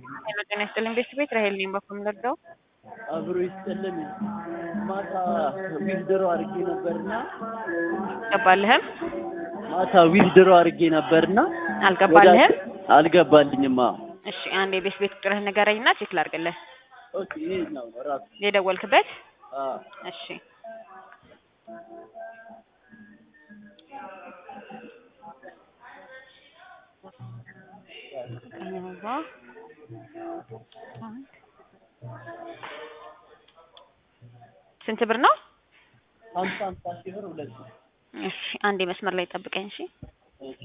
ሄሎ ጤና ይስጥልኝ ቤት ራሄል ነኝ በኩል ልርዳው አብሮ ይስጥልን። ማታ ዊዝድሮ አድርጌ ነበርና አልገባልህም ማታ ዊዝድሮ አድርጌ ነበርና አልገባልህም አልገባልኝማ። እሺ አንድ የቤት ቤት ቁጥርህን ንገረኝና ቼክ ላድርግልህ ኦኬ ይሄ ነው ራሱ የደወልክበት አ እሺ ስንት ብር ነው? ሀምሳ ሀምሳ ሺህ ብር ሁለት ነው። እሺ አንዴ መስመር ላይ ጠብቀኝ እሺ እሺ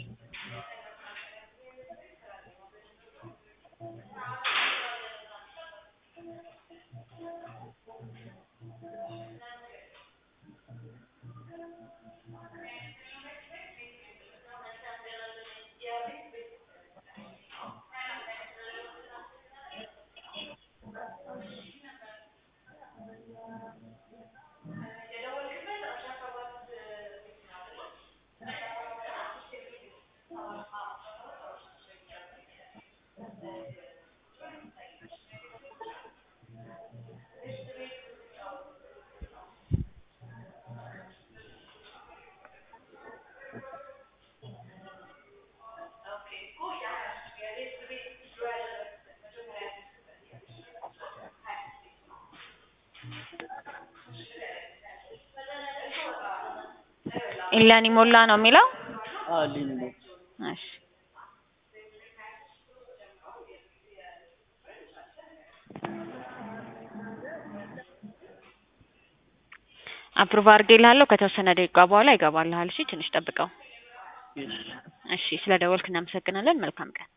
ኢላኒ ሞላ ነው የሚለው አ ሊን ነው እሺ አፕሩቭ አድርጌልሃለሁ ከተወሰነ ደቂቃ በኋላ ይገባልሃል እሺ ትንሽ ጠብቀው እሺ እሺ ስለ ደወልክ እናመሰግናለን መልካም ቀን